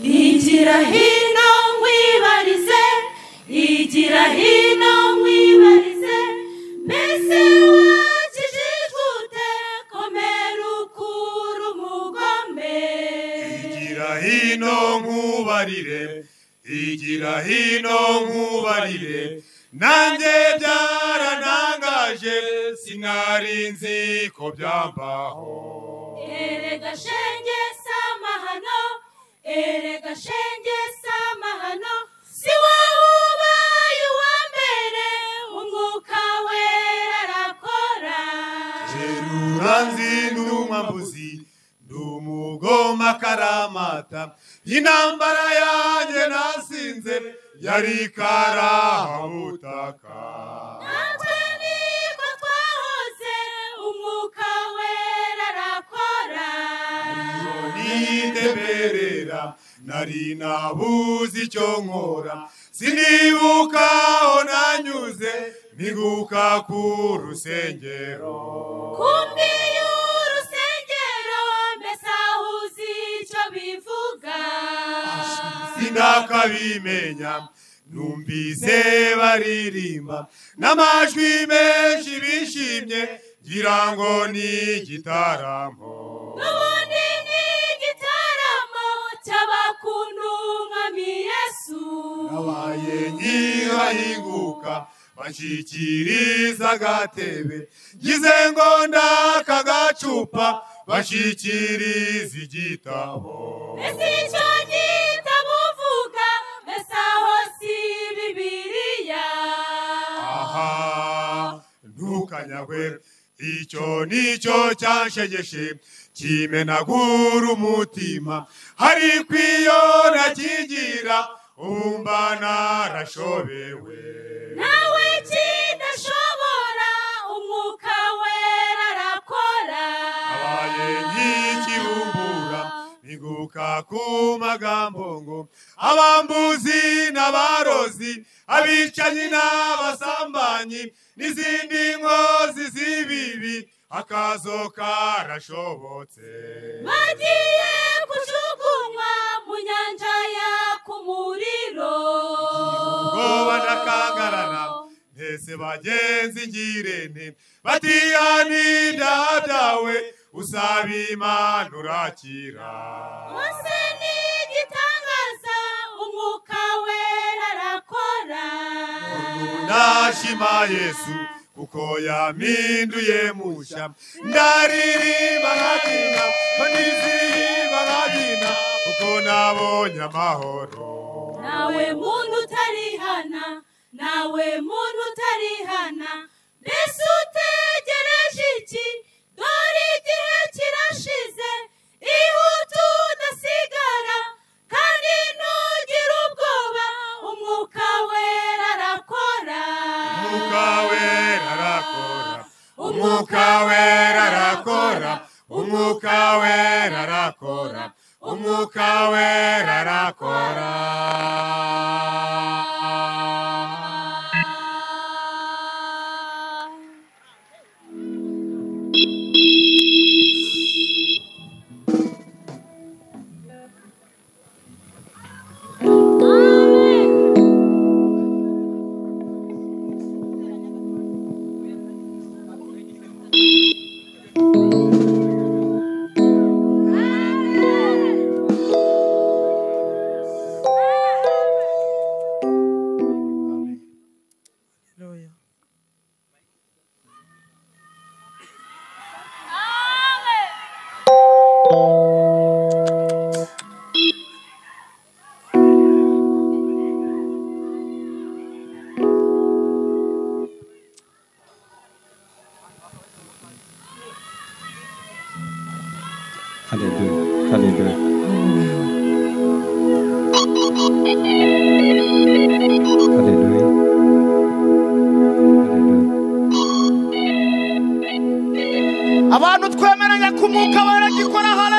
igira hino nkwibarize igira hino nkwibarize mbese wakijijute komera ukura umugombe igira hino nkubarire igira hino nkubarire nanjye byaranangaje sinari nzi ko byambaho erega shenge sama hano erega shenge sama hano si wowe ubaye uwa mbere umwuka wera arakora jerura nzi nduma mbuzi ndi umugoma karamata intambara yanjye nasinze yari ikarahabutaka natwe niko twahoze umwuka wera arakora niteberera nari nabuze icyo nkora sinibuka aho nanyuze niguka ku rusengero kumbiye urusengero mbese aho uzi icyo bivuga sinakabimenya numvise baririmba n'amajwi menshi bishimye ngira ngo ni igitaramo n'ubundi ni igitaramo cy'abakuntumwami yesu nabaye nyihahinguka bashyikiriza agatebe ngize ngo ndaka gacupa bashyikiriza igitabo mbese icyo gitabo uvuga mbese aho si bibiliya aha ntukanyagwe icyo nicyo cyanshegeshe kimenagura umutima hari kw'iyo nakigira umba narashobewe nawe kidashobora umwuka wera arakora abaye nk'ikibumbura niguka ku magambo ngo abambuzi n'abarozi abicanyi n'abasambanyi n'izindi nkozi z'ibibi akazo karashobotse bagiye kujugunywa mu nyanja yaka umuriro ubwoba n'akangarana ntese bagenzi ngirente batihana ibyaha byawe usaba imana urakira Mose ni igitangaza umwuka wera arakora nashima yesu kuko yaminduye mushya ndaririmba nkagina banizihimba nkagina kuko nabonye amahoro nawe muntu utarihana nawe muntu utarihana mbese utegereje iki dore igihe kirashize ihute udasigara kandi ntugire ubwoba umwuka wera arakora umwuka wera arakora umwuka wera arakora umwuka wera arakora umwuka wera arakora Haleluya. Hallelujah. Hallelujah. Hallelujah. Hallelujah. abantu twemeranya ko umwuka wera agikora hari